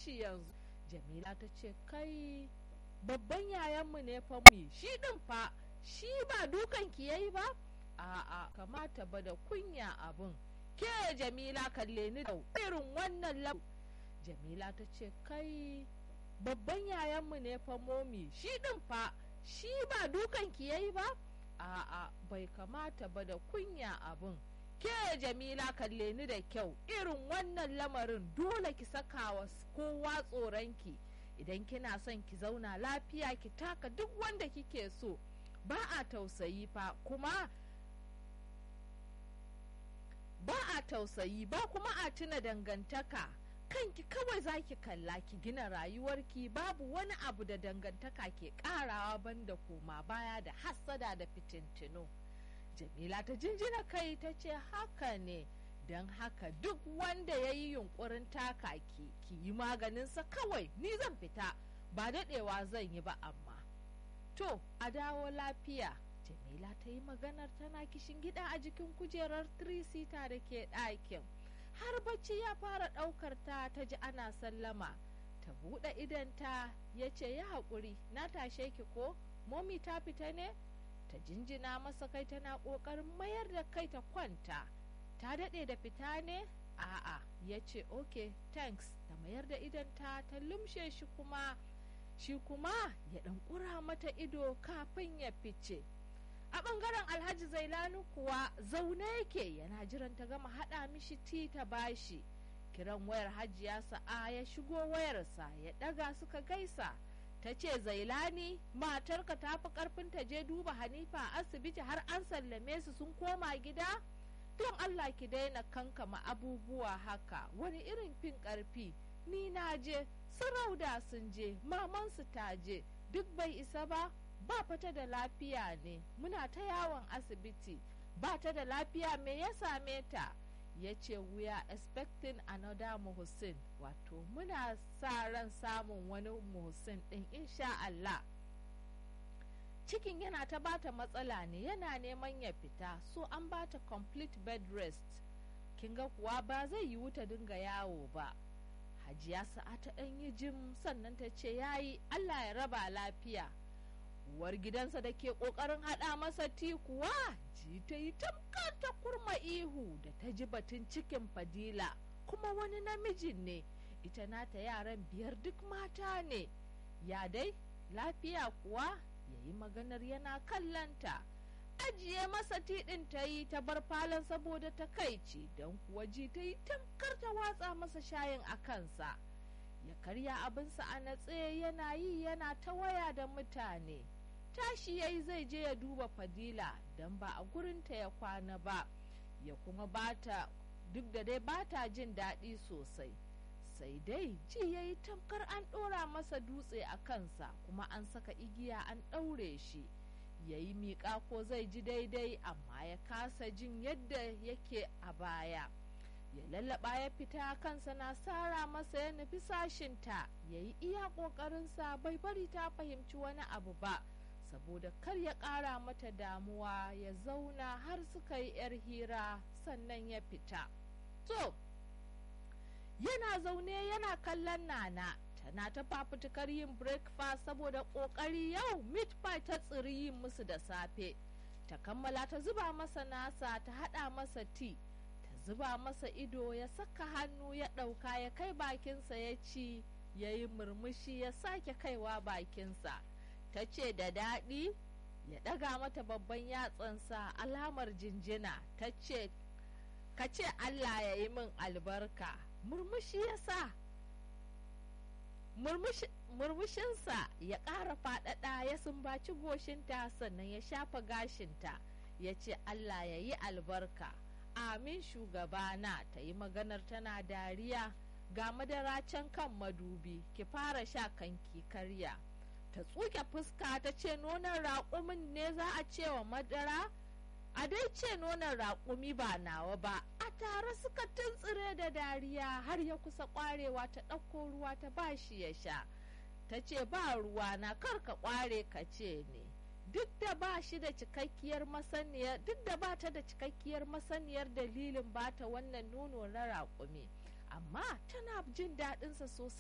shi yanzu jamila ta ce kai babban yayanmu ne fa mu shi din fa shi ba dukan ki yayi ba a'a kamata ba da kunya abin ke jamila kalle ni da irin wannan lab jamila ta ce kai babban yayanmu ne fa momi shi din fa shi ba dukan ki yayi ba a'a bai kamata ba da kunya abin ke jamila kalle ni da kyau irin wannan lamarin dole ki saka wa kowa tsoronki idan kina son ki zauna lafiya ki taka duk wanda kike so ba a tausayi fa kuma ba a tausayi ba kuma a tuna dangantaka kanki kawai za ki kalla ki gina rayuwarki babu wani abu da dangantaka ke karawa banda koma baya da hassada da fitintino jamila ta jinjina kai ta ce haka ne don haka duk wanda ya yi yunkurin taka ki ki yi maganinsa kawai ni zan fita ba daɗewa zan yi ba amma to a dawo lafiya jamila ta yi maganar tana kishin gida a jikin kujerar trisita da ke ɗakin har bacci ya fara ɗaukar ta ta ji ana sallama ta buɗe idanta ya ce ya haƙuri na tashe ki ko momi ta fita ne ta jinjina masa kai tana ƙoƙarin mayar da kai ta kwanta ta daɗe da fita ne a'a ya ce ok thanks ta mayar da idanta ta lumshe shi kuma shi kuma ya ɗan ƙura mata ido kafin ya fice a ɓangaren alhaji zailanu kuwa zaune yake yana jiran ta gama haɗa mishi ti ta bashi kiran wayar hajiya sa'a ya shigo wayarsa ya ɗaga suka gaisa ta ce zailani matarka ta fi ƙarfin ta je duba hanifa a asibiti har an sallame su sun koma gida don allah ki daina kankama abubuwa haka wani irin fin ƙarfi ni na je sarauda sun je mamansu ta je duk bai isa ba ba fata da lafiya ne muna ta yawon asibiti ba ta da lafiya me ya same ta ya ce we are expecting another muhsin wato muna sa ran samun wani muhsin din insha Allah cikin yana ta bata matsala ne yana neman ya fita so an bata complete bed rest kin ga kuwa ba zai yiwu ta dinga yawo ba hajiya sa'a ta ɗan yi jim sannan ta ce yayi Allah ya raba lafiya uwar gidansa da ke ƙoƙarin haɗa masa ti kuwa ji ta yi tamkar ta kurma ihu da ta ji batun cikin fadila kuma wani namijin ne ita nata yaran biyar duk mata ne ya dai lafiya kuwa ya yi maganar yana kallanta ajiye masa tiɗin ta yi ta bar falon saboda takaici don kuwa ji ta yi tamkar ta watsa masa shayin a kansa ya karya abinsa a natse yana yi yana ta waya da mutane tashi yayi zai je ya duba fadila don ba a gurinta ya kwana ba ya kuma bata duk da dai bata jin daɗi sosai sai dai ji ya yi tamkar an ɗora masa dutse a kansa kuma an saka igiya an ɗaure shi ya yi miƙa ko zai ji daidai amma ya kasa jin yadda yake a baya ya lallaba ya fita kansa na sara masa ya nufi sashinta ya yi iya ƙoƙarinsa bai bari ta fahimci wani abu ba saboda kar ya ƙara mata damuwa ya zauna har suka yi 'yar hira sannan ya fita to yana zaune yana kallon nana tana ta fafutukar yin breakfast saboda ƙoƙari yau meat pie ta tsiri yin musu da safe ta kammala ta zuba masa nasa ta haɗa masa tea zuba masa ido ya saka hannu ya ɗauka ya kai bakinsa ya ci ya yi murmushi ya sake kaiwa bakinsa ta ce da daɗi ya ɗaga mata babban yatsansa alamar jinjina ta ce ka ce allah ya yi min albarka murmushi ya sa murmushinsa ya ƙara faɗaɗa ya sumbaci goshinta sannan ya shafa gashinta ya ce allah ya yi albarka amin shugabana ta yi maganar tana dariya ga madara can kan madubi ki fara sha kanki karya ta tsuke fuska ta ce nonon raƙumin ne za a ce wa madara a dai ce nonon raƙumi ba nawa ba a tare suka tuntsire da dariya har ya kusa ƙwarewa ta ɗauko ruwa ta ba shi ya sha ta ce ba ruwa na kar ka ƙware ka ce ne duk da ba shi da cikakkiyar masaniyar duk da ba ta da cikakkiyar masaniyar dalilin bata wannan nono na raƙumi amma tana jin daɗinsa sosai